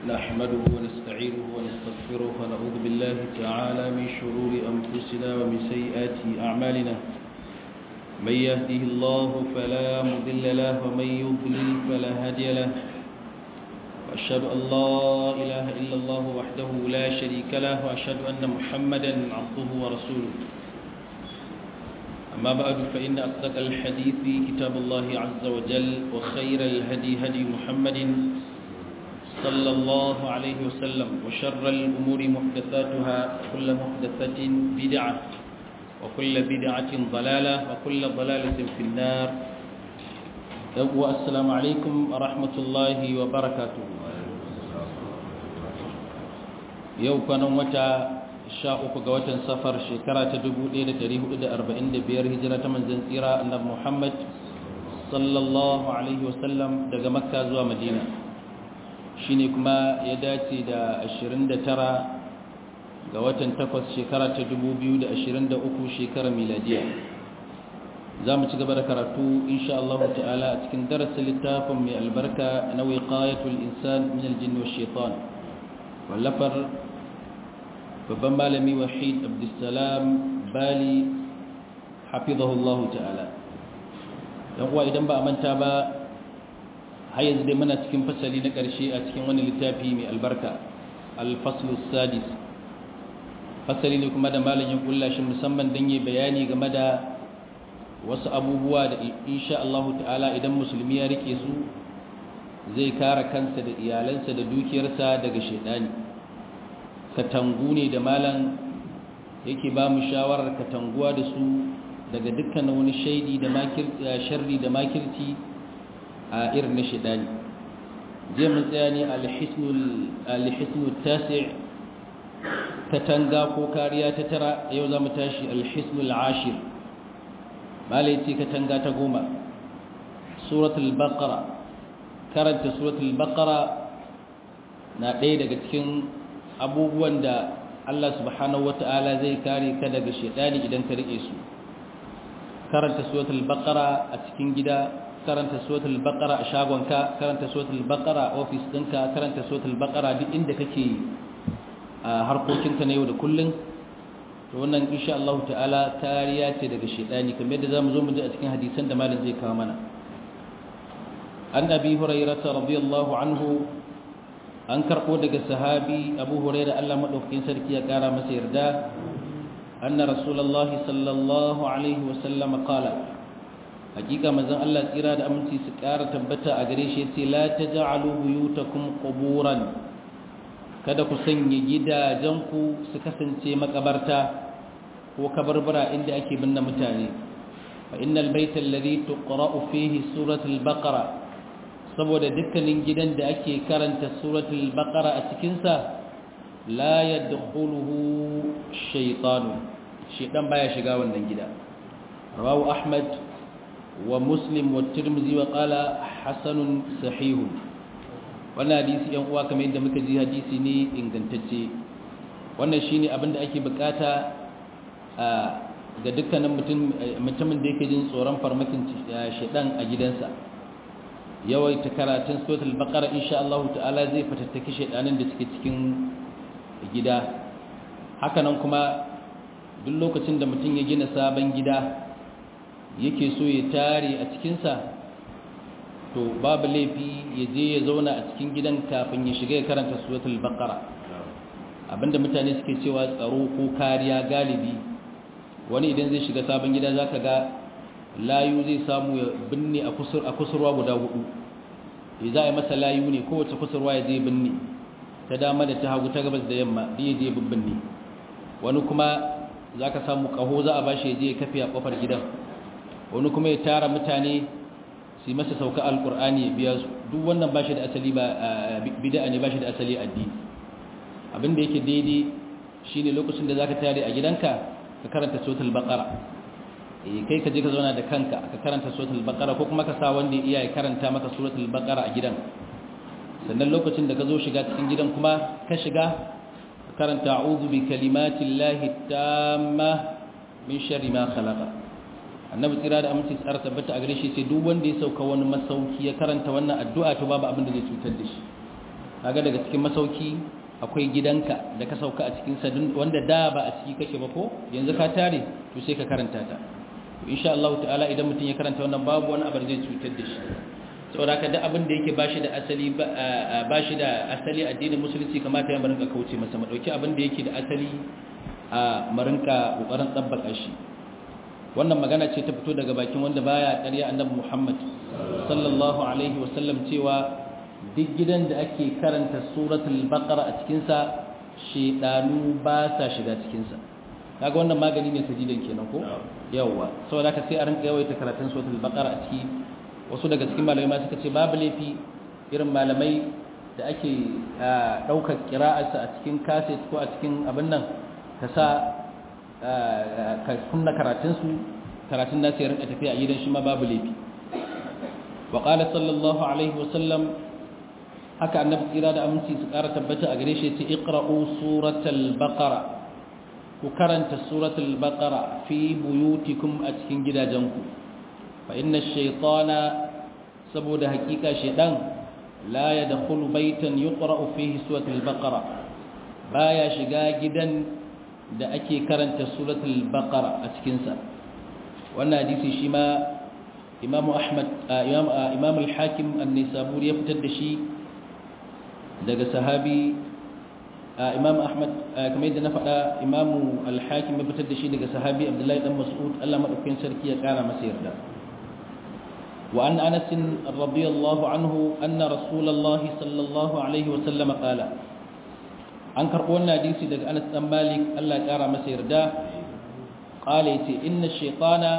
نحمده ونستعينه ونستغفره ونعوذ بالله تعالى من شرور أنفسنا ومن سيئات أعمالنا من يهده الله فلا مضل له ومن يضلل فلا هادي له وأشهد أن لا إله إلا الله وحده لا شريك له وأشهد أن محمدا عبده ورسوله أما بعد فإن أصدق الحديث كتاب الله عز وجل وخير الهدي هدي محمد صلى الله عليه وسلم وشر الأمور محدثاتها وكل محدثة بدعة وكل بدعة ضلالة وكل ضلالة في النار السلام عليكم ورحمة الله وبركاته يوم كان متى sha uku ga watan safar shekara ta 1445 hijira ta manzan tsira annabi Muhammad sallallahu alaihi wasallam daga makka zuwa madina shine kuma ya dace da 29 ga watan takwas shekara ta 2023 shekarar miladiya za mu ci gaba da karatu insha Allah ta'ala a cikin darasin littafin mai albarka na wiqayatul insan min aljinn wash shaitan wallafar babban malami wahid abdulsalam bali hafizahullahu ta'ala yan uwa idan ba a manta ba har yanzu dai muna cikin fasali na ƙarshe a cikin wani littafi mai albarka alfaslu sadis fasali ne kuma da malam ya kulla shi musamman don yi bayani game da wasu abubuwa da insha Allah ta'ala idan musulmi ya rike su zai kare kansa da iyalansa da dukiyarsa daga shaidani katangu ne da malam yake ba mu shawarar katanguwa da su daga dukkan wani shaidi da sharri da makirci a irin na shidani je mun tsaya ne alhisnul tasi' katanga ko kariya ta tara yau za mu tashi alhisnul ashir malai ce katanga ta goma suratul baqara karanta suratul baqara na ɗaya daga cikin abubuwan da Allah subhanahu wata'ala zai kare ka daga shedani idan ka rike su karanta suratul baqara a cikin gida karanta suratul baqara a shagonka karanta suratul baqara a office ɗinka karanta suratul baqara duk inda kake a harkokinka na yau da kullun to wannan insha Allah ta'ala kariya ce daga shedani kamar yadda zamu zo mu ji a cikin hadisan da malam zai kawo mana an abi hurairah radiyallahu anhu an karɓo daga sahabi abu huraira allah maɗaukakin sarki ya ƙara masa yarda anna rasulallahi sallallahu alaihi wasallam qala hakika manzon allah tsira da aminci su ƙara tabbata a gare shi yace la taj'alu buyutakum quburan kada ku sanya gidajenku su kasance makabarta ko kabarbara inda ake binne mutane fa innal bayta alladhi tuqra'u fihi suratul baqara saboda dukkanin gidan da ake karanta suratul baqara a cikinsa la yadkhuluhu shaytanu shaytan baya shiga wannan gida rawahu ahmad wa muslim wa tirmidhi wa qala hasanun sahih wannan hadisi yan uwa kamar yadda muka ji hadisi ne ingantacce wannan shine abin da ake bukata ga dukkanin mutumin da yake jin tsoron farmakin shaytan a gidansa yawaita karatun suratul baqara insha Allah ta'ala zai fatattaki shedanin da suke cikin gida haka nan kuma duk lokacin da mutum ya gina sabon gida yake so ya tare a cikin sa to babu laifi ya je ya zauna a cikin gidan kafin ya shiga ya karanta suratul baqara abinda mutane suke cewa tsaro ko kariya galibi wani idan zai shiga sabon gida zaka ga layu zai samu ya binne a kusurwa guda hudu ya za a yi masa layu ne kowace kusurwa ya zai binne ta dama da ta hagu ta gabas da yamma da ya je binne wani kuma za ka samu kaho za a bashi ya je ya kafe a kofar gidan wani kuma ya tara mutane su yi masa sauka alkur'ani ya biya su duk wannan bashi da asali ba bid'a ne bashi da asali addini abin da yake daidai shine lokacin da zaka tare a gidanka ka karanta suratul baqara kai ka je ka zauna da kanka ka karanta suratul baqara ko kuma ka sa wanda iya ya karanta maka suratul baqara a gidan sannan lokacin da ka zo shiga cikin gidan kuma ka shiga ka karanta a'udhu bi kalimatillahi tamma min sharri ma khalaqa annabi tsira da aminci tsara tabbata a gare shi sai duk wanda ya sauka wani masauki ya karanta wannan addu'a to babu abin da zai cutar da shi kaga daga cikin masauki akwai gidanka da ka sauka a cikin sa wanda da ba a ciki kake ba ko yanzu ka tare to sai ka karanta ta insha Allah ta'ala idan mutum ya karanta wannan babu wani abu zai cutar da shi saboda haka duk abin da yake bashi da asali bashi da asali addinin musulunci kamata ya marinka kauce masa mu dauki abin da yake da asali a marinka kokarin tsabbaka shi wannan magana ce ta fito daga bakin wanda baya ƙarya annabi Muhammad sallallahu alaihi wasallam cewa duk gidan da ake karanta suratul baqara a cikin sa shedanu ba sa shiga cikin sa kaga wannan magani ne sajidan kenan ko yawa saboda haka sai a rinka yawaita karatun suratul baqara a ciki wasu daga cikin malamai ma suka ce babu laifi irin malamai da ake daukar qira'arsa a cikin kaset ko a cikin abin nan ka sa ka kunna karatun su karatun nasu ya rinka tafiya a gidan shi ma babu laifi wa qala sallallahu alaihi wa sallam haka annabi tsira da aminci su ƙara tabbata a gare shi ce iqra'u suratul baqara ku karanta suratul baqara fi buyutikum a cikin gidajenku fa inna shaytana saboda hakika shaydan la yadkhulu baytan yuqra'u fihi suratul baqara baya shiga gidan da ake karanta suratul baqara a cikin sa wannan hadisi shi ma imam ahmad imam al-hakim an-nisaburi ya fitar da shi daga sahabi imam ahmad kamar yadda na faɗa imam al-hakim ya fitar da shi daga sahabi abdullahi dan mas'ud Allah madaukakin sarki ya kara masa yarda wa an anas radiyallahu anhu anna rasulullahi sallallahu alaihi wa sallam qala an karɓo wannan hadisi daga anas dan malik Allah ya kara masa yarda qala yace inna shaytana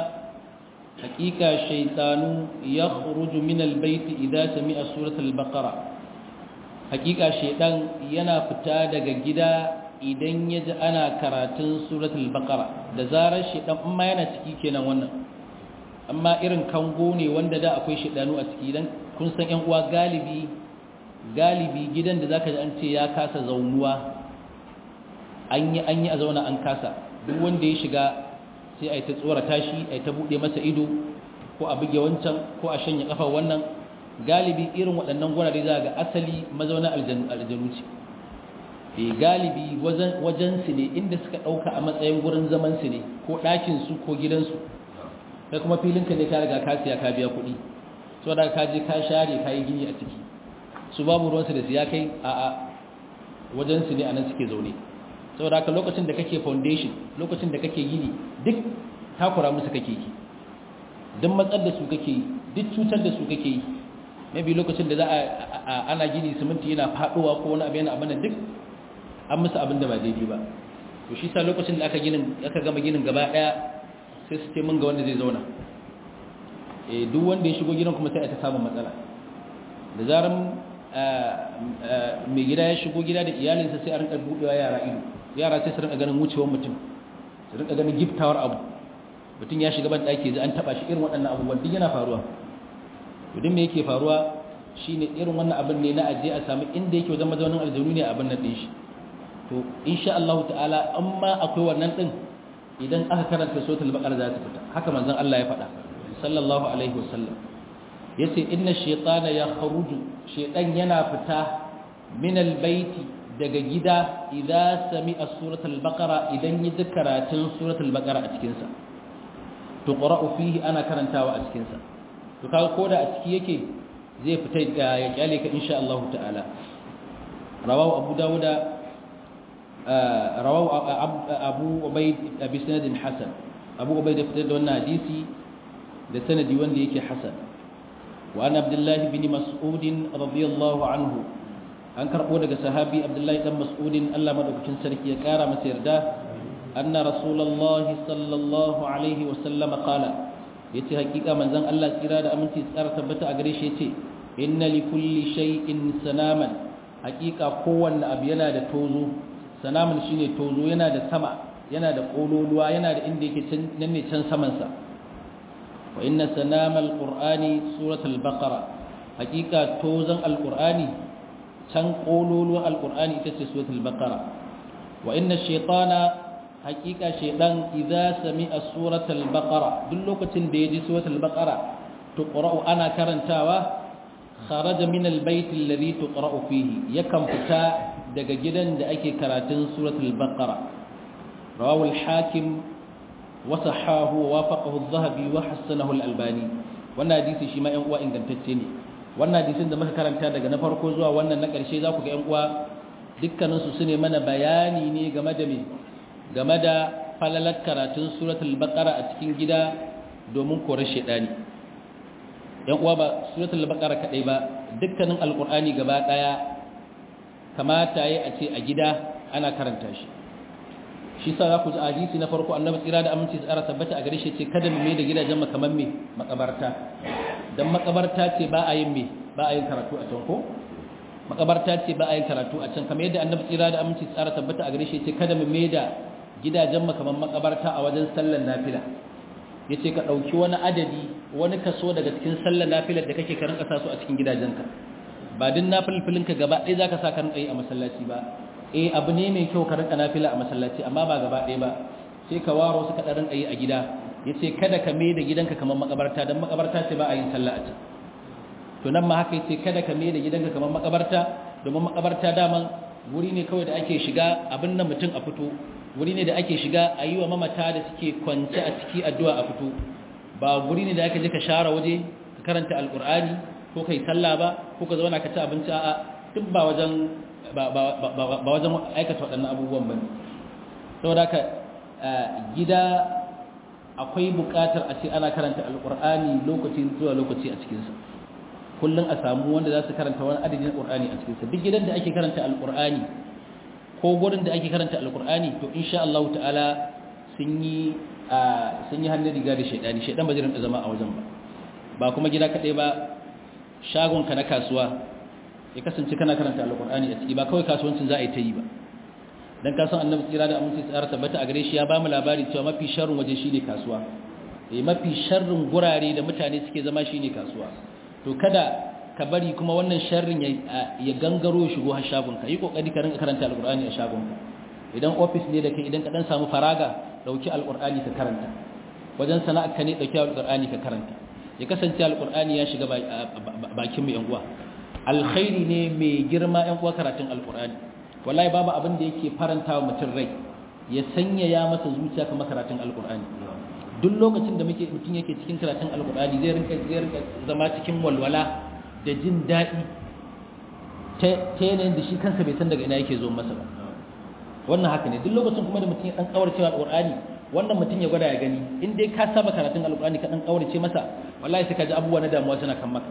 haqiqa shaytanu yakhruju min al-bayt idha sami'a suratul baqara hakika shedan yana fita daga gida idan ya ji ana karatun suratul baqara da zarar shedan amma yana ciki kenan wannan amma irin kango ne wanda da akwai shedanu a ciki dan kun san ƴan uwa galibi galibi gidan da zaka ji an ce ya kasa zaunuwa an yi an yi a zauna an kasa duk wanda ya shiga sai a yi ta tsorata shi a yi ta buɗe masa ido ko a buge wancan ko a shanya kafa wannan galibi irin waɗannan gurare za ga asali mazaunin aljanu ce e galibi wajen su ne inda suka ɗauka a matsayin gurin zaman su ne ko ɗakin su ko gidansu kai kuma filin ka ne ka riga ka siya ka biya kuɗi so da ka je ka share ka yi gini a ciki su babu ruwansu da siya kai a a wajen su ne a nan suke zaune saboda haka lokacin da kake foundation lokacin da kake gini duk takura musu kake yi duk matsar da su kake yi duk cutar da su kake yi maybe lokacin da za a ana gini siminti yana faduwa ko wani abu yana abin duk an musu abin da ba daidai ba to shi sa lokacin da aka ginin aka gama ginin gaba daya sai su ce mun ga wanda zai zauna eh duk wanda ya shigo gidan kuma sai a ta samu matsala da zaran mai gida ya shigo gida da iyalinsa sai a rinka budewa yara ido yara sai su rinka ganin wucewar mutum su rinka ganin giftawar abu mutum ya shiga ban daki an taba shi irin waɗannan abubuwan duk yana faruwa idan me yake faruwa shine irin wannan abin ne na aje a samu inda yake wajen mazaunin aljanu ne abin nan din shi to insha Allah ta'ala amma akwai wannan din idan aka karanta suratul baqara za ta fita haka manzon Allah ya faɗa sallallahu alaihi wasallam yace inna shaytana yakhruju shaytan yana fita min albayti daga gida idza sami'a suratul baqara idan yi karatun suratul baqara a cikin sa to qara'u fihi ana karantawa a cikin sa to kaga koda a ciki yake zai fita ya kyale ka insha Allah ta'ala rawahu abu dawuda rawahu abu ubayd bi sanadin hasan abu ubayd da fitar da wannan hadisi da sanadi wanda yake hasan wa an abdullahi bin mas'ud radiyallahu anhu an karbo daga sahabi abdullahi dan mas'ud Allah madaukakin sarki ya kara masa yarda anna rasulullahi sallallahu alaihi wa sallam qala yace hakika manzon Allah tsira da aminci tsara tabbata a gare shi yace inna li kulli shay'in sanaman hakika kowanne abu yana da tozo sanaman shine tozo yana da sama yana da kololuwa yana da inda yake can nan ne can saman sa wa inna sanamal qur'ani suratul baqara hakika tozon alqur'ani can kololuwa alqur'ani ita ce suratul baqara wa inna shaytana hakika shaydan idza sami'a suratul baqara duk lokacin da yaji suratul baqara to qra'u ana karantawa kharaja min albayt alladhi tuqra'u fihi yakan fita daga gidan da ake karatun suratul baqara rawahu al-hakim wa sahahu wa wafaqahu adh-dhahabi wa hasanahu al-albani wannan hadisi shi ma yan uwa ingantacce ne wannan hadisin da muka karanta daga na farko zuwa wannan na ƙarshe za ku ga yan uwa dukkaninsu su ne mana bayani ne game da me game da falalar karatun suratul baqara a cikin gida domin korar shedani yan uwa ba suratul baqara kadai ba dukkanin alqur'ani gaba daya kamata yayi a ce a gida ana karanta shi shi sa za ku ji hadisi na farko annabi tsira da aminci tsara tabbata a gare shi ce kada mu mai da gidajen mu kamar me makabarta dan makabarta ce ba a yin me ba a yin karatu a can ko makabarta ce ba a yin karatu a can kamar yadda annabi tsira da aminci tsara tabbata a gare shi ce kada mu mai da gidajen mu kamar makabarta a wajen sallar nafila yace ka dauki wani adadi wani kaso daga cikin sallar nafilar da kake karin kasa su a cikin gidajenka ba din nafilfilin ka gaba ɗaya zaka sa ka rinka yi a masallaci ba eh abu ne mai kyau ka rinka nafila a masallaci amma ba gaba ɗaya ba sai ka waro su ka ɗan rinka yi a gida yace kada ka mai da gidanka kamar makabarta dan makabarta ce ba a yin sallah a can to nan ma haka yace kada ka mai da gidanka kamar makabarta domin makabarta daman wuri ne kawai da ake shiga abin nan mutum a fito wuri ne da ake shiga a yi wa mamata da suke kwance a ciki addu'a a fito ba wuri ne da aka je ka share waje ka karanta alkur'ani ko kai sallah ba ko ka zauna ka ci abinci a duk ba wajen ba wajen aikata waɗannan abubuwan ba ne saboda haka gida akwai buƙatar a ce ana karanta alkur'ani lokaci zuwa lokaci a cikinsa kullum a samu wanda za su karanta wani adadin alkur'ani a cikinsa duk gidan da ake karanta alkur'ani ko gurin da ake karanta alkur'ani to insha Allah ta'ala sun yi sun yi hannun riga da shaidani shaidan ba zai rinka zama a wajen ba ba kuma gida kaɗai ba shagon ka na kasuwa ya kasance kana karanta alkur'ani a ciki ba kawai kasuwancin za a yi ta yi ba dan ka san annabi tsira da aminci tsara tabbata a gare shi ya ba mu labari cewa mafi sharrin waje shine kasuwa eh mafi sharrin gurare da mutane suke zama shine kasuwa to kada ka bari kuma wannan sharrin ya gangaro shigo har shagonka yi kokari ka rinka karanta alkur'ani a shagonka idan office ne da kai idan ka dan samu faraga dauki alkur'ani ka karanta wajen sana'ar ka ne dauki alkur'ani ka karanta ya kasance alkur'ani ya shiga bakin mu yan uwa alkhairi ne mai girma yan uwa karatun alkur'ani wallahi babu abin da yake faranta wa mutum rai ya sanya ya masa zuciya kamar karatun alkur'ani duk lokacin da muke mutum yake cikin karatun alkur'ani zai rinka zai rinka zama cikin walwala da jin daɗi ta yanayin da shi kansa bai san daga ina yake zo masa ba wannan haka ne duk lokacin kuma da mutum ya ɗan ƙaurace wa alƙur'ani wannan mutum ya gwada ya gani in dai ka saba karatun alƙur'ani ka ɗan ƙaurace masa wallahi sai ka ji abubuwa na damuwa suna kan maka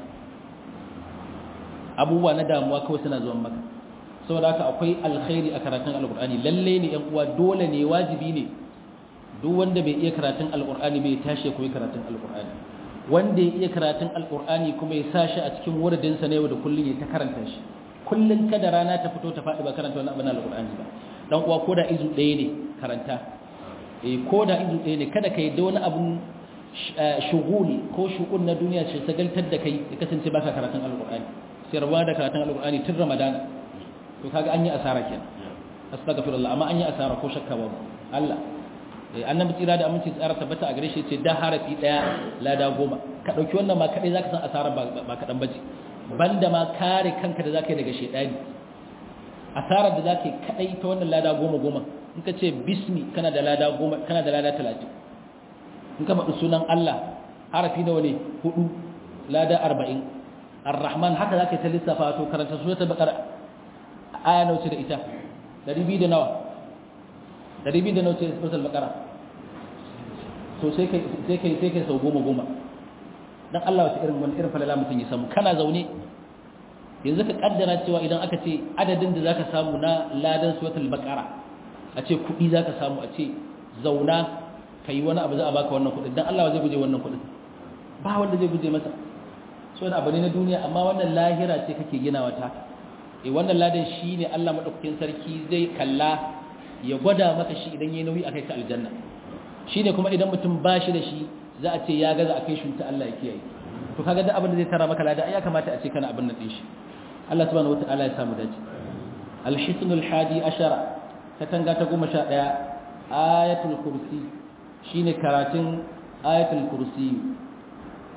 abubuwa na damuwa kawai suna zuwan maka saboda haka akwai alkhairi a karatun alƙur'ani lalle ne ƴan uwa dole ne wajibi ne duk wanda bai iya karatun alƙur'ani bai tashi ya koyi karatun alƙur'ani wanda ya iya karatun alkur'ani kuma ya sa shi a cikin wuridinsa na yau da kullum ya ta karanta shi kullum kada rana ta fito ta faɗi ba karanta wani abin alkur'ani ba dan uwa ko da izu ɗaya ne karanta eh ko da izu ɗaya ne kada ka yi da wani abun shuguli ko shugun na duniya ce sagaltar da kai ya kasance baka karatun alkur'ani sai rabuwa da karatun alkur'ani tun ramadana to kaga an yi asara kenan astaghfirullah amma an yi asara ko shakka babu Allah annabi tsira da aminci tsara tabbata a gare shi ce da harafi daya lada goma ka dauki wannan ma kadai zaka san asara ba kadan bace banda ma kare kanka da zaka yi daga shedani asarar da zaka yi kadai ta wannan lada goma goma in ka ce bismi kana da lada goma kana da lada 30 in ka faɗi sunan Allah harafi nawa ne hudu lada 40 ar-rahman haka zaka ta lissafa to karanta suratul baqara aya nawa ce da ita 200 da nawa dari biyu da nauce suratul baqara to sai kai sai kai sai kai sau goma goma dan Allah wata irin wani irin falala mutun ya samu kana zaune yanzu ka kaddara cewa idan aka ce adadin da zaka samu na ladan suratul baqara a ce kudi zaka samu a ce zauna kai wani abu za a baka wannan kudin dan Allah zai guje wannan kudin ba wanda zai guje masa so da abu ne na duniya amma wannan lahira ce kake ginawa ta eh wannan ladan shine Allah madaukakin sarki zai kalla ya gwada maka shi idan yayi nauyi akai ka aljanna shine kuma idan mutum ba shi da shi za a ce ya gaza akai shi ta Allah ya kiyaye to kaga da abin da zai tara maka lada ai ya kamata a ce kana abin nan din shi Allah subhanahu wataala ya samu dace al-hisnul hadi ashara katanga ta 11 ayatul kursi shine karatun ayatul kursi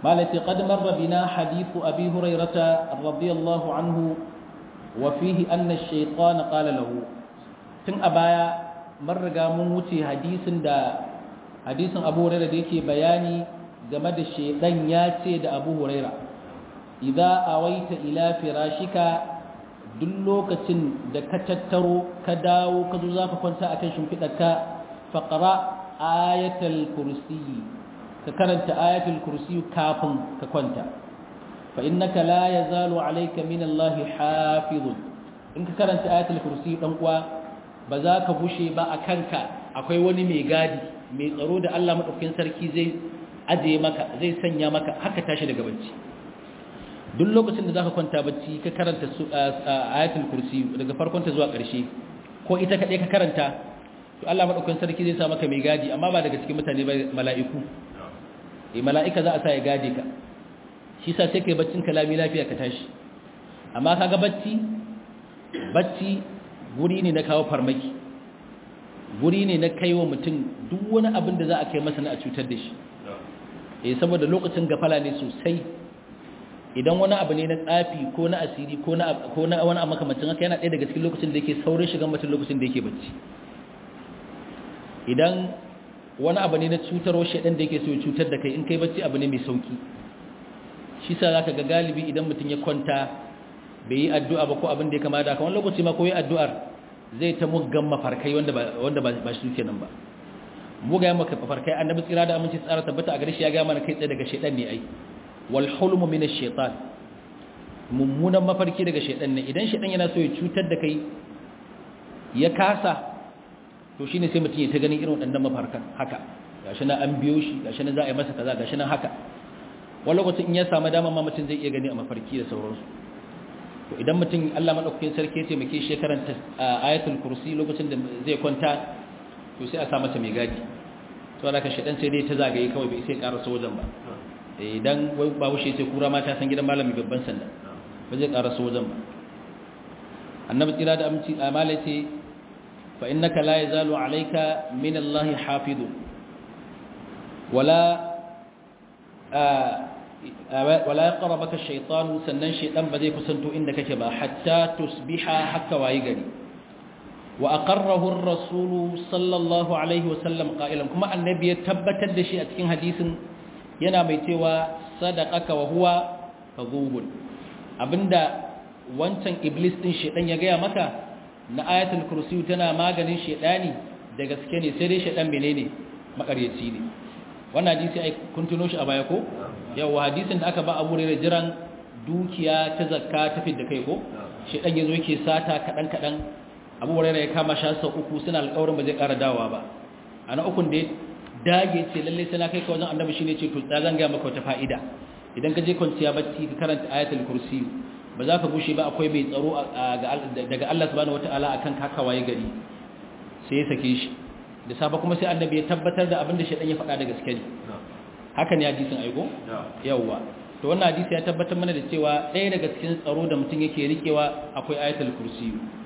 malati qad marra bina hadithu abi hurairata radiyallahu anhu wa fihi anna ash-shaytan qala lahu tun a baya mun riga mun wuce hadisin da hadisin abu hurairah da yake bayani game da shaydan ya ce da abu hurairah idza awaita ila firashika duk lokacin da ka tattaro ka dawo ka zo zaka kwanta akan shimfidarka faqra ayatul kursiyi ka karanta ayatul kursi kafin ka kwanta fa innaka la yazalu alayka min Allah hafizun in ka karanta ayatul kursi dan uwa ba za ka bushe ba a kanka akwai wani mai gadi mai tsaro da Allah madaukakin sarki zai aje maka zai sanya maka haka tashi daga bacci duk lokacin da zaka kwanta bacci ka karanta ayatul kursi daga farkon ta zuwa ƙarshe ko ita kadai ka karanta to Allah madaukakin sarki zai sa maka mai gadi amma ba daga cikin mutane ba mala'iku eh mala'ika za a sa ya gade ka shi sa sai kai baccin kalami lafiya ka tashi amma kaga bacci bacci guri ne na kawo farmaki guri ne na kaiwa mutum duk wani abin da za a kai masa na a cutar da shi eh saboda lokacin gafala ne sosai idan wani abu ne na tsafi ko na asiri ko na ko na wani abu makamacin haka yana ɗaya daga cikin lokacin da yake saurin shigan mutum lokacin da yake bacci idan wani abu ne na cutarwa shaidan da yake so ya cutar da kai in kai bacci abu ne mai sauki shi sa zaka ga galibi idan mutum ya kwanta bai yi addu'a ba ko abin da ya kama da wani lokaci ma ko yi addu'ar zai ta muggan mafarkai wanda ba wanda ba shi kenan ba mugayen mafarkai annabi tsira da aminci tsara tabbata a gare shi ya ga mana kai tsaye daga shaidan ne ai wal hulmu min ash-shaytan mummunan mafarki daga shaidan ne idan shaidan yana so ya cutar da kai ya kasa to shine sai mutum ya ta ganin irin waɗannan mafarkan haka gashi na an biyo shi gashi na za a yi masa kaza gashi na haka wani lokacin in ya samu dama ma mutum zai iya gani a mafarki da sauransu to idan mutum Allah madaukakin sarki ya taimake shi karanta ayatul kursi lokacin da zai kwanta to sai a sa masa mai gadi to da ka shedan sai dai ta zagaye kawai bai sai karasa wajen ba idan wai ba wuce sai kura ma ta san gidan malami babban sanda ba zai karasa wajen ba annabi tsira da aminci amala ce fa innaka la yazalu alayka min Allah hafidun wala wala yaqrabaka ash-shaytan sannan shaytan ba zai kusanto inda kake ba hatta tusbiha hakka wayi gari wa aqarrahu ar-rasul sallallahu alaihi wa sallam qailan kuma annabi ya tabbatar da shi a cikin hadisin yana mai cewa sadaqaka wa huwa kadhubun abinda wancan iblis din shaytan ya gaya maka na ayatul kursi tana maganin shaytani da gaske ne sai dai shaytan menene makaryaci ne wannan hadisi ai kun tuno shi a baya ko yawa hadisin da aka ba Abu Hurairah jiran dukiya ta zakka ta fidda kai ko shedan yazo yake sata kadan kadan Abu Hurairah ya kama shi sau uku suna alƙawarin ba zai ƙara dawowa ba ana ukun da dage ce lalle sai na kai ka wajen annabi shine ce to da zan ga maka wata fa'ida idan ka je kwanciya bacci ka karanta ayatul kursi ba za ka bushe ba akwai mai tsaro daga Allah subhanahu wataala akan kaka waye gari sai ya sake shi da safa kuma sai annabi ya tabbatar da abin da shedan ya faɗa da gaske ne haka ne hadisin aiko yawwa to wannan hadisi ya tabbatar mana da cewa ɗaya daga cikin tsaro da mutum yake rikewa akwai ayatul kursi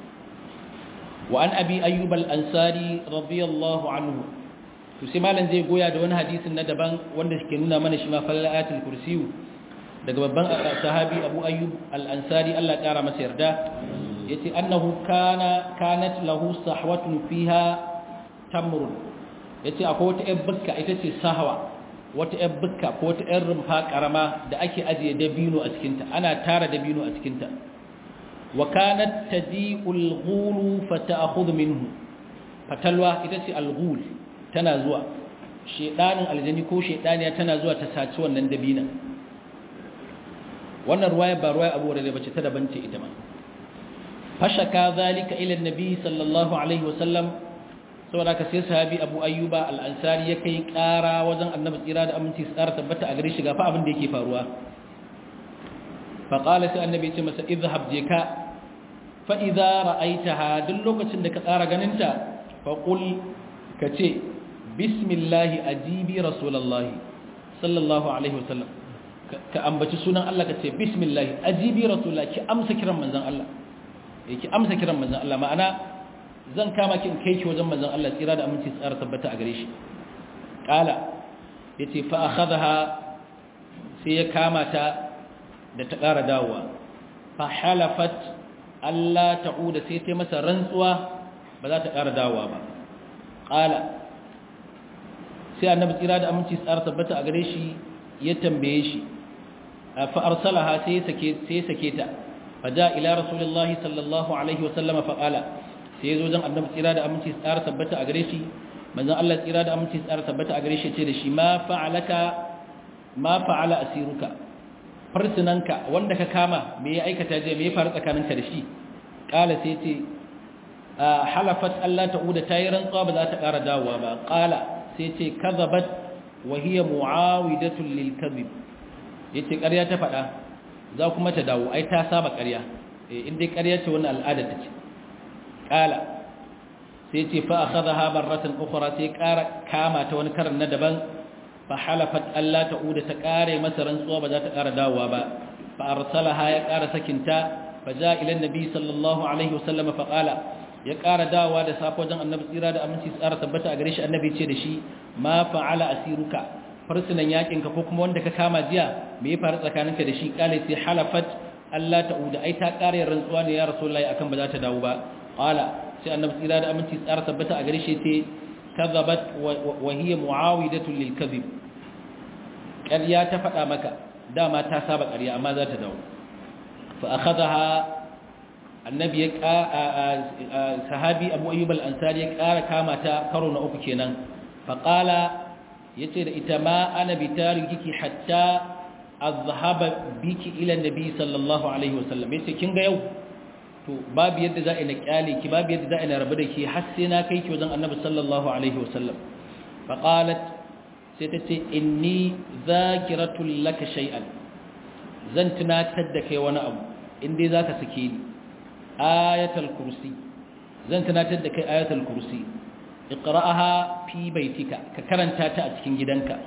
wa an abi ayyub al-ansari radiyallahu anhu to sai malam zai goya da wani hadisin na daban wanda ke nuna mana shi ma falal ayatul kursi daga babban sahabi abu ayyub al-ansari Allah kara masa yarda yace annahu kana kanat lahu sahwatun fiha tamrun yace akwai wata ƴar bukka ita ce sahwa wata ƴar bukka ko wata ƴar rumfa karama da ake ajiye dabino a cikinta ana tara dabino a cikinta wa kanat tadi'ul ghulu fata'khudhu minhu fatalwa ita ce al-ghul tana zuwa shedanin aljani ko shedaniya tana zuwa ta saci wannan dabina wannan ruwaya ba ruwaya Abu Hurairah bace ta daban ce ita ma fashaka zalika ila annabi sallallahu alaihi wasallam saboda ka sai sahabi Abu Ayyuba al-Ansari ya kai ƙara wajen Annabi tsira da aminci su tsara tabbata a gare shi ga fa abin da yake faruwa fa qala sai Annabi ya ce masa idhhab je ka fa idza ra'aitaha duk lokacin da ka tsara ganinta fa qul ka ce bismillah ajibi rasulullahi sallallahu alaihi wasallam ka ambaci sunan Allah ka ce bismillah ajibi rasulullahi ki amsa kiran manzon Allah ki amsa kiran manzon Allah ma'ana zan kama ki in kai ki wajen manzon Allah tsira da aminci tsara tabbata a gare shi qala yace fa akhadha sai ya kama ta da ta ƙara dawowa fa halafat Allah ta'uda sai ta masa rantsuwa ba za ta ƙara dawowa ba ƙala sai annabi tsira da aminci tsara tabbata a gare shi ya tambaye shi fa arsalaha sai sake sai sake ta fa ja ila rasulullahi sallallahu alaihi wa sallama fa qala sai yazo dan annabi tsira da aminci tsara tabbata a gare shi manzon Allah tsira da aminci tsara tabbata a gare shi ce da shi ma fa'alaka ma fa'ala asiruka farsunanka wanda ka kama me ya aikata je me ya faru tsakaninka da shi qala sai ce halafat Allah ta'uda tayi rantsuwa ba za ta ƙara dawowa ba qala sai ce kazabat wa hiya muawidatul lil kadhib yace ƙarya ta faɗa za kuma ta dawo ai ta saba ƙarya eh in dai ƙarya ce wannan al'ada ta ce qala sai ce fa akhadha barratan ukhra sai ƙara kama ta wani karan na daban fa halafat alla ta'uda ta ƙare masa rantsuwa ba za ta ƙara dawowa ba fa arsalaha ya ƙara sakinta fa ja ila annabi sallallahu alaihi wasallam fa qala ya ƙara dawowa da safe wajen annabi tsira da aminci tsara tabbata a gare shi annabi ce da shi ma fa'ala asiruka farsunan yakinka ko kuma wanda ka kama jiya me ya faru tsakaninka da shi kale sai halafat Allah ta'uda ai ta ƙara rantsuwa ne ya rasulullahi akan ba za ta dawo ba qala sai annabi tsira da aminci tsara tabbata a gare shi ce kadhabat wa hiya muawidatu lil kadhib ƙarya ta faɗa maka dama ta saba ƙarya amma za ta dawo fa akhadha annabi ya sahabi abu ayyub al-ansari ya ƙara kama ta karo na uku kenan faqala yace da ita ma ana bitariki hatta azhaba biki ila nabi sallallahu alaihi wasallam yace kin ga yau to babu yadda za a ina kyale ki babu yadda za a ina rabu da ki har sai na kai ki wajen annabi sallallahu alaihi wasallam faqalat sai ta ce inni zakiratul laka shay'an zan tunatar da kai wani abu in dai zaka sake ni ayatul kursi zan tunatar da kai ayatul kursi iqra'aha fi baitika ka karanta ta a cikin gidanka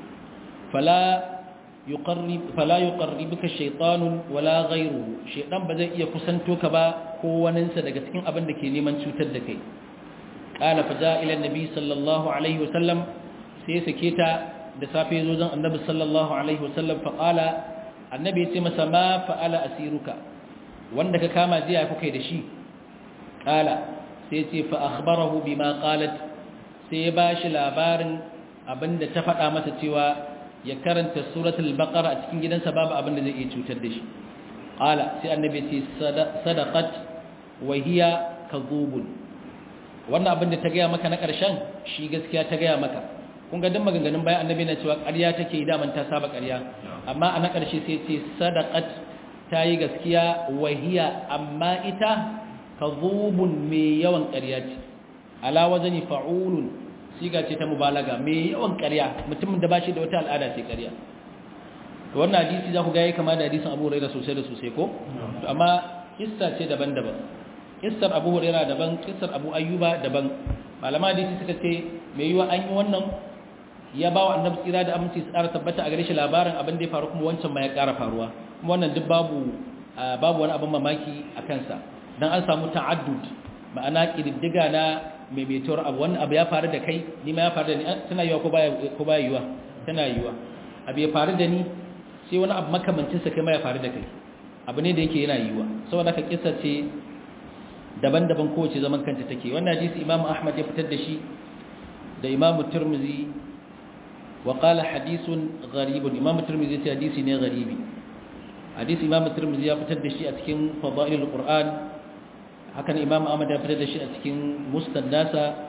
fala yuqarrib fala yuqarribuka shaytanun wala ghayruhu shaytan ba zai iya kusanto ka ba ko waninsa daga cikin abin da ke neman cutar da kai qala fa ja'a ila annabi sallallahu alaihi wasallam sai sake ta da safe zo zan annabi sallallahu alaihi wasallam fa qala annabi ya ce masa ma fa'ala asiruka wanda ka kama jiya kuka da shi kala sai ce fa akhbarahu bima qalat sai ya bashi labarin abinda ta faɗa masa cewa ya karanta suratul baqara a cikin gidansa babu abinda zai iya cutar da shi kala sai annabi ce sadaqat wa hiya kadhubun wannan abinda ta gaya maka na ƙarshen shi gaskiya ta gaya maka kun ga duk maganganun bayan annabi na cewa ƙarya take yi daman ta saba ƙarya amma a na ƙarshe sai ce sadaqat ta yi gaskiya wahiya amma ita ka zubun mai yawan ƙarya ce ala wazani fa'ulun siga ce ta mubalaga mai yawan ƙarya mutumin da ba shi da wata al'ada ce ƙarya to wannan hadisi za ku ga ya kama da hadisin abu huraira sosai da sosai ko to amma kissa ce daban-daban kissar abu huraira daban kissar abu ayyuba daban malama hadisi suka ce mai yiwa an yi wannan ya ba wa annabi tsira da aminci tsara tabbata a gare shi labarin abin da ya faru kuma wancan ma ya ƙara faruwa kuma wannan duk babu babu wani abin mamaki a kansa dan an samu ta'addud ma'ana kididdiga na maimaituwar abu wannan abu ya faru da kai ni ma ya faru da ni tana yiwa ko baya ko baya yiwa tana yiwa abu ya faru da ni sai wani abu makamancin sa kai ma ya faru da kai abu ne da yake yana yiwa saboda ka kissa ce daban-daban kowace zaman kanta take wannan hadisi Imam Ahmad ya fitar da shi da Imam Tirmidhi wa qala hadithun gharibun Imam Tirmidhi ya ce hadisi ne gharibi hadisi imam tirmidhi ya fitar da shi a cikin fadailul qur'an hakan imam ahmad ya fitar da shi a cikin musnad nasa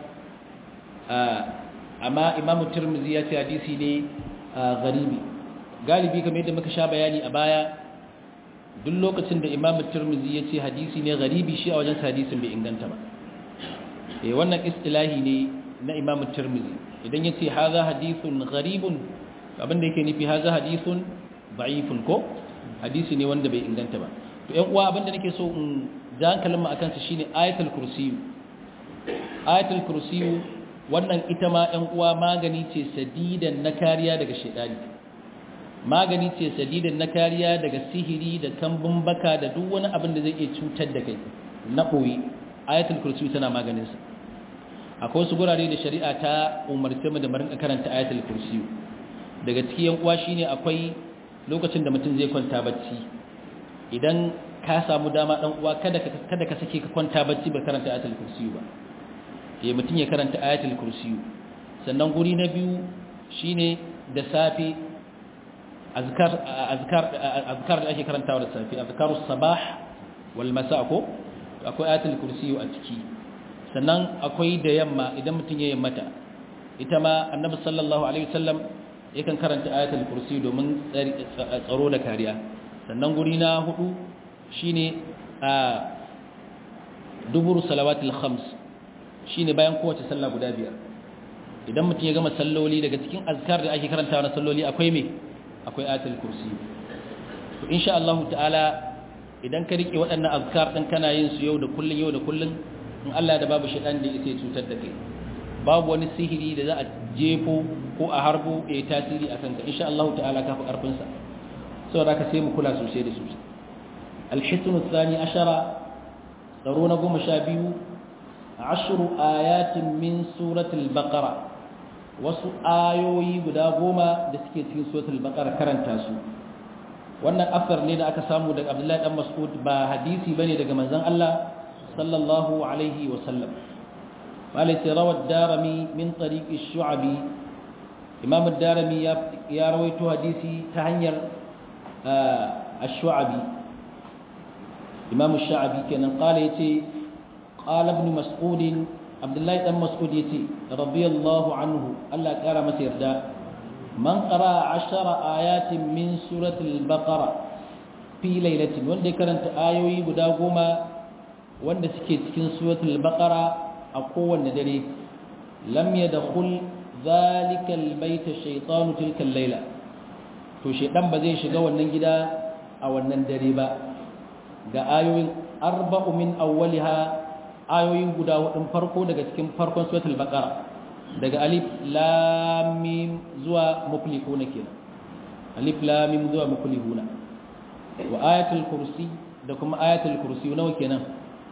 amma imam tirmidhi ya ce hadisi ne garibi galibi kamar yadda muka sha bayani a baya duk lokacin da imam tirmidhi ya ce hadisi ne garibi shi a wajen hadisin bai inganta ba eh wannan istilahi ne na imam tirmidhi idan yace hadha hadithun gharibun abinda yake nufi hadha hadithun da'ifun ko hadisi ne wanda bai inganta ba to ƴan uwa abinda nake so in ja hankalin mu akan sa shine ayatul kursi ayatul kursi wannan ita ma ƴan uwa magani ce sadidan na kariya daga shedani magani ce sadidan na kariya daga sihiri da kambun baka da duk wani abin da zai iya cutar da kai na koyi ayatul kursi tana maganin sa akwai wasu gurare da shari'a ta umarce mu da mu rinka karanta ayatul kursi daga cikin yan uwa shine akwai lokacin da mutum zai kwanta bacci idan ka samu dama dan uwa kada ka kada ka sake ka kwanta bacci ba karanta ayatul kursi ba eh mutum ya karanta ayatul kursi sannan guri na biyu shine da safi azkar azkar azkar da ake karantawa da safi azkarus sabah wal masa ko akwai ayatul kursi a ciki sannan akwai da yamma idan mutum ya yammata ita ma annabi sallallahu alaihi wasallam yakan karanta ayatul kursi domin tsaro da kariya sannan guri na hudu shine a dubur salawatul khams shine bayan kowace sallah guda biyar idan mutum ya gama salloli daga cikin azkar da ake karantawa na salloli akwai me akwai ayatul kursi to insha Allah ta'ala idan ka rike waɗannan azkar din kana yin su yau da kullun yau da kullun in Allah da babu shaitan da yake cutar da kai babu wani sihiri da za a jefo ko a harbo ya yi tasiri a kanka insha Allah ta'ala ka fi karfin sa saboda ka sai mu kula sosai da sosai al-hisnu thani ashara tsaro na goma sha biyu ashru ayatin min suratul baqara wasu ayoyi guda goma da suke cikin suratul baqara karanta su wannan asar ne da aka samu daga Abdullahi dan Mas'ud ba hadisi bane daga manzon Allah sallallahu alaihi wa sallam malai rawad darimi min tariq ash-shu'abi imam ad-darimi ya rawaito hadisi ta hanyar ash-shu'abi imam ash-shu'abi kenan qala yace qala ibn mas'ud abdullahi dan mas'ud yace radiyallahu anhu Allah kara masa yarda man qara 10 ayatin min suratul baqara fi lailatin wanda ya karanta ayoyi guda goma wanda suke cikin suratul baqara a kowanne dare lam yadkhul zalika albayta shaytanu tilka al-laila to shaydan ba zai shiga wannan gida a wannan dare ba ga ayoyin arba'u min awwaliha ayoyin guda hudun farko daga cikin farkon suratul baqara daga alif lam mim zuwa muflihuna kenan alif lam mim zuwa muflihuna wa ayatul kursi da kuma ayatul kursi nawa kenan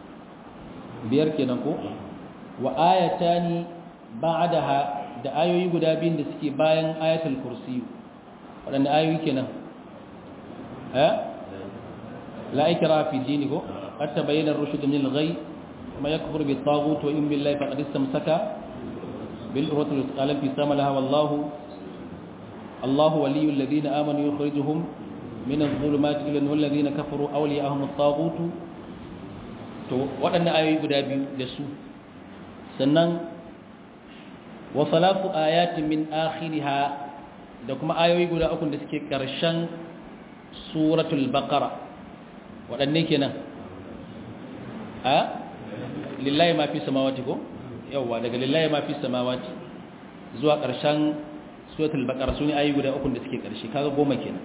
biyar kenan ko wa ayatani ba'daha da ayoyi guda biyun da suke bayan ayatul kursi waɗanda ayoyi kenan eh la ikra fi dini ko qad tabayyana ar-rushd min al-ghay ma yakfur bi at-taghut wa in billahi faqad istamsaka bil urwatil wuthqa fi samalaha wallahu Allahu waliyul ladina amanu yukhrijuhum min adh-dhulumati ila an-nur alladhina kafaru awliya'uhum at-taghut to waɗannan ayoyi guda biyu da su sannan wa salatu ayatin min akhiriha da kuma ayoyi guda uku da suke ƙarshen suratul baqara waɗanne kenan a lillahi ma fi samawati ko yawa daga lillahi ma fi samawati zuwa ƙarshen suratul baqara sune ayoyi guda uku da suke ƙarshe kaga goma kenan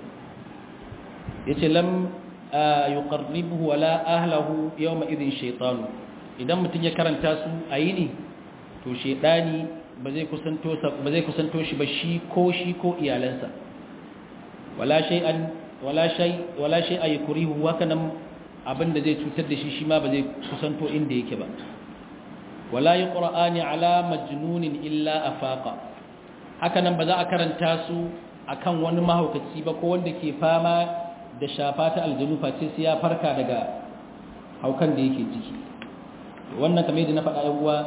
yace lam yuqarribuhu wala ahlahu yawma idhin shaytanu idan mutun ya karanta su ayini to shaytani ba zai kusanto ba zai kusanto shi ba shi ko shi ko iyalansa wala shay'an wala shay wala shay aykurihu wakanan abinda zai cutar da shi shi ma ba zai kusanto inda yake ba wala yuqra'ani ala majnunin illa afaqa hakanan ba za a karanta su akan wani mahaukaci ba ko wanda ke fama da shafa ta aljanu face sai ya farka daga haukan da yake ciki wannan kamar yadda na faɗa yan uwa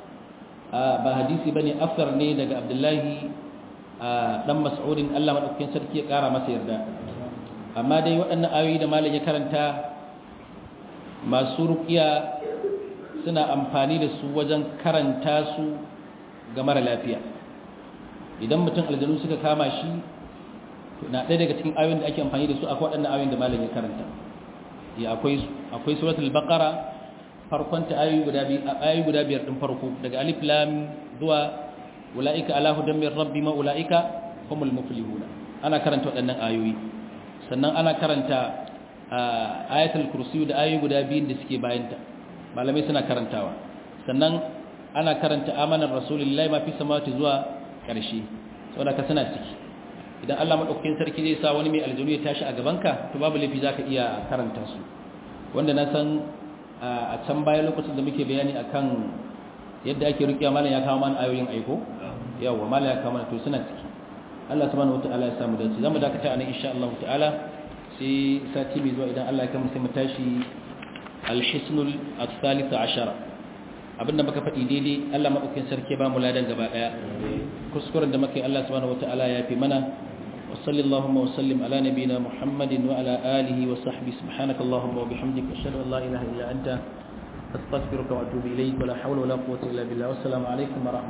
ba hadisi bane afsar ne daga Abdullahi dan Mas'udin Allah madaukakin sarki ya kara masa yarda amma dai waɗannan ayoyi da malam ya karanta masu ruqiya suna amfani da su wajen karanta su ga mara lafiya idan mutum aljanu suka kama shi na ɗaya daga cikin ayoyin da ake amfani da su akwai waɗannan ayoyin da malam ya karanta ya akwai akwai suratul baqara farkon ta ayoyi guda biyu ayoyi guda biyar din farko daga alif lam zuwa ulaika ala hudan min rabbi ma ulaika humul muflihuna ana karanta waɗannan ayoyi sannan ana karanta ayatul kursi da ayoyi guda biyun da suke bayan ta malamai suna karantawa sannan ana karanta amanar rasulullahi ma fi samawati zuwa ƙarshe saboda ka suna ciki idan Allah madaukakin sarki zai sa wani mai aljanu ya tashi a gabanka to babu laifi zaka iya karanta su wanda na san a can baya lokacin da muke bayani akan yadda ake rukiya malam ya kawo mana ayoyin aiko yawa malam ya kawo mana to suna ciki Allah subhanahu wataala ya samu dace zamu dakata anan insha Allah ta'ala sai sati mai zuwa idan Allah ya kama sai mu tashi al-hisnul al-thalith ashara abinda muka faɗi daidai Allah madaukakin sarki ba mu ladan gaba daya kuskuren da muka yi Allah subhanahu wataala ya fi mana wa sallallahu wa sallim ala nabiyyina Muhammadin wa ala alihi wa sahbihi subhanakallahumma wa bihamdika ashhadu an la ilaha illa anta astaghfiruka wa atubu ilayk wa la hawla wa la quwwata illa billah wassalamu alaikum wa rahmatullahi